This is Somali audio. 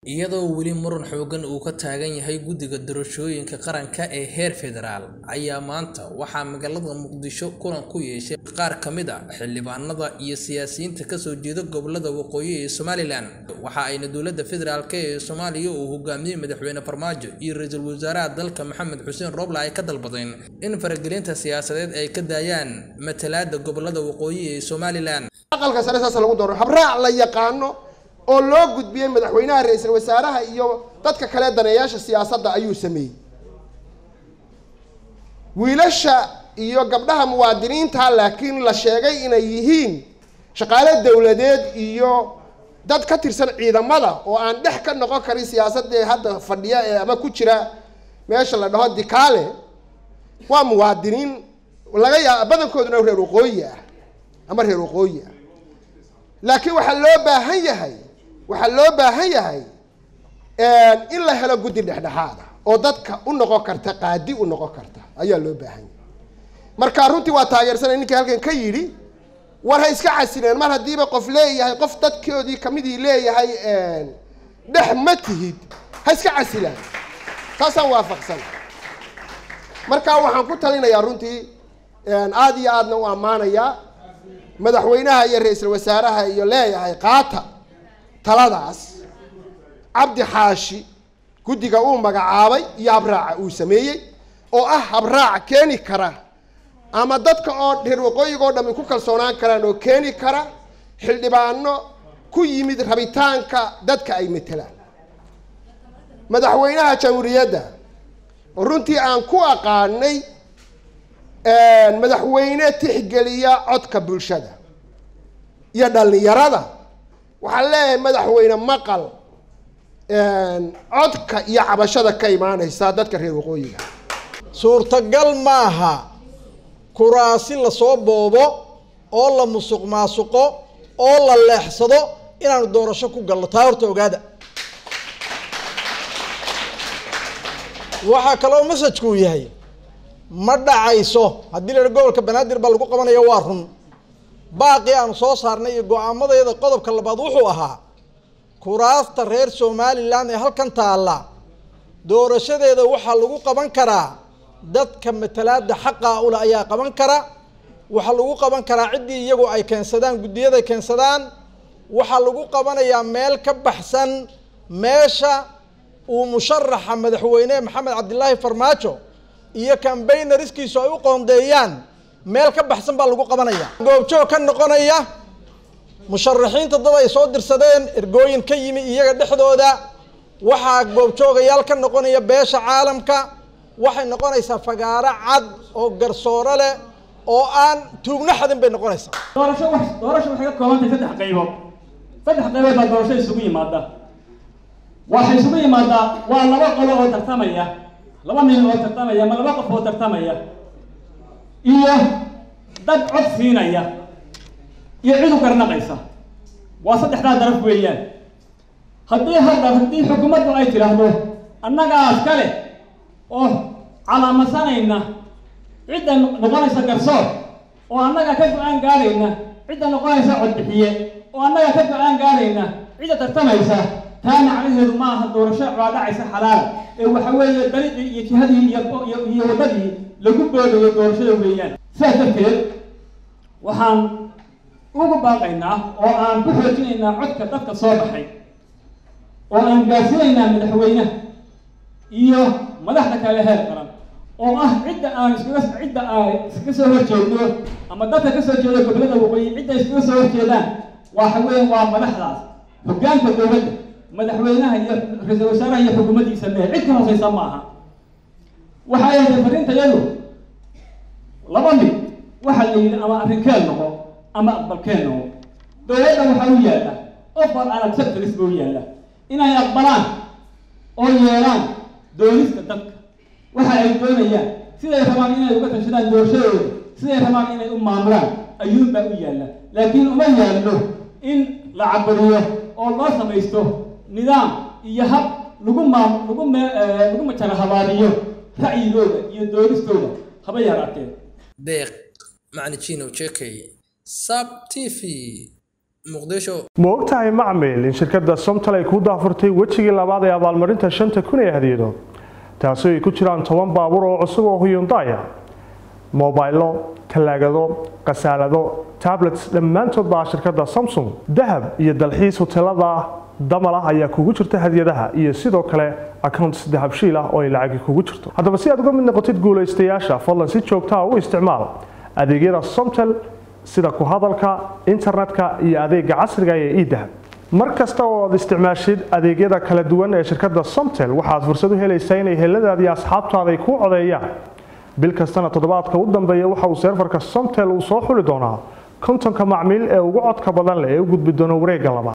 iyadoo weli muran xoogan uu ka taagan yahay guddiga doorashooyinka qaranka ee heer federaal ayaa maanta waxaa magaalada muqdisho kulan ku yeeshay qaar ka mid a xildhibaanada iyo siyaasiyiinta kasoo jeeda gobolada waqooyi ee somalilan waxa ayna dowladda federaalk ee soomaaliya uu hogaamiyey madaxweyne farmaajo iyo ra-iisul wasaaraha dalka maxamed xuseen roble ay ka dalbadeen in faragelinta siyaasadeed ay ka daayaan matalaada gobolada waqooyi ee somalilan aqalka sare saas lagu dooro habraac la yaqaano oo loo gudbiyey madaxweynaha ra-iisul wasaaraha iyo dadka kale daneeyaasha siyaasadda ayuu sameeyey wiilasha iyo gabdhaha muwaadiniinta laakiin la sheegay inay yihiin shaqaale dowladeed iyo dad ka tirsan ciidamada oo aan dhex ka noqon karin siyaasadee hadda fadhiya ee ama ku jira meesha la dhaho dikaale waa muwaadiniin laga yaaba badankooduna reer waqooyi ah ama reer waqooyi ah laakiin waxaa loo baahan yahay waxaa loo baahan yahay in la helo guddi dhexdhexaada oo dadka u noqon karta qaadi u noqon karta ayaa loo baahan yahay marka runtii waa taageersanay ninkii halkan ka yidhi war ha iska casileen mar haddiiba qof leeyahay qof dadkoodii kamidii leeyahay dhex ma tihid ha iska casilaan taasaan waafaqsan marka waxaan ku talinayaa runtii aada iyo aadna u ammaanayaa madaxweynaha iyo ra-iisul wasaaraha iyo leeyahay qaata taladaas cabdi xaashi guddiga uu magacaabay iyo habraaca uu sameeyey oo ah habraac keeni kara ama dadka oo reer waqooyiga oo dhami ku kalsoonaan karaan oo keeni kara xildhibaano ku yimid rabitaanka dadka ay matelaan madaxweynaha jamhuuriyadda oo runtii aan ku aqaanay madaxweyne tixgeliya codka bulshada iyo dhallinyarada waxaan leeyahay madaxweyne maqal codka iyo cabashada ka imaaneysa dadka reer waqooyiga suurtagal maaha kuraasi lasoo boobo oo la musuq maasuqo oo la leexsado inaanu doorasho ku galno taa horta ogaada waxaa kaloo masajkuu yahay ma dhacayso haddii la yidhi gobolka banaadir baa lagu qabanaya waa run baaqii aanu soo saarnay iyo go-aamadeeda qodobka labaad wuxuu ahaa kuraasta reer somalilan ee halkan taalla doorashadeeda waxaa lagu qaban karaa dadka matalaada xaqaa ule ayaa qaban kara waxaa lagu qaban karaa ciddii iyagu ay keensadaan guddiyada keensadaan waxaa lagu qabanayaa meel ka baxsan meesha uu musharaxa madaxweyne maxamed cabdilaahi farmaajo iyo cambaynariskiisu ay u qoondeeyaan meel ka baxsan baa lagu qabanaya goobjoog ka noqonaya musharaxiinta dad ay soo dirsadeen ergooyin ka yimi iyaga dhexdooda waxaa goobjoogayaal ka noqonaya beesha caalamka waxay noqonaysaa fagaaro cad oo garsooro leh oo aan tuugno xadin bay noqonaysaa doorasho wax doorasho waxay ka koobantahay saddex qaybood saddex qaybood baa doorasho isugu yimaada waxay isugu yimaadaa waa laba qolo oo tartamaya laba nin oo tartamaya ama laba qof oo tartamaya iyo dad cod siinaya iyo cid u garnaqaysa waa saddexdaa daraf weeyaan haddii hadda haddii xukuumaddu ay tidhaahdo annagaas kale oo calaamadsanayna cidda noqonaysa garsoor oo annaga ka go-aan gaarayna cidda noqonaysa codbixiye oo annaga ka go-aan gaarayna cidda tartamaysa taa macnaheedu ma aha doorasho waa dhacaysa xalaala ee waxa weeye dariiqii iyo jihadii iyo iyo waddadii lagu boodayo doorashada weeyaan sidaas darteed waxaan ugu baaqaynaa oo aan ku xoojinaynaa codka dadka soo baxay oo aan gaarsiinaynaa madaxweynaha iyo madaxda kale heer qaran oo ah cidda aan iskaga cidda aan iskaga soo horjeedno ama dadka ka soo jeeda gobollada waqooyi cidda iskaga soo horjeedaan waxa weeye waa madaxdaas hoggaanka dowladda madaxweynaha iyo ra-iisul wasaaraha iyo xukuumaddiisa mee cid ka hooseysa ma aha waxay ahayd farintayadu laba mid waxaa la yidhi ama arrinkeen noqo ama aqbalkeen noqo dowladda waxaa u yaalla offer and acceptance buu yaalla inay aqbalaan oo yeelaan doonista dadka waxa ay doonayaan siday rabaan inay uga tashadaan doorashadooda siday rabaan inay u maamulaan ayuunbaa u yaalla laakiin uma yaallo in la cabariyo oo loo samaysto nidaam iyo hab lagu maam lagu me lagu majara habaariyo ra'yigooda iyo doonistooda haba yaraatee deeq macni jinow jekey sab t v muqdisho ma ogtahay macmil in shirkadda somtal ay ku daafurtay wejigii labaad ee abaalmarinta shanta kun ee hadiyado taasoo ay ku jiraan toban baabuur oo cusub oo huyundaya mobaylo talaagado khasaalado tablets dhammaantood baa shirkadda samsung dahab iyo dalxiis hoteelada damal ah ayaa kugu jirta hadiyadaha iyo sidoo kale accounts dahabshiil ah oo ay lacagi kugu jirto haddaba si aad uga mid noqotid guulaystayaasha fadlan si joogtaa u isticmaal adeegyada somtel sida ku hadalka internetka iyo adeega casriga ee idahab mar kasta oo aad isticmaashid adeegyada kala duwan ee shirkadda somtel waxaad fursad u helaysaa inay heladaadii asxaabtaada ay kuu codeeyaan bil kastana toddobaadka u dambeeya waxa uu seerfarka somtel uu soo xuli doonaa kontonka macmiil ee ugu codka badan leh ee u gudbi doona wareegga labaad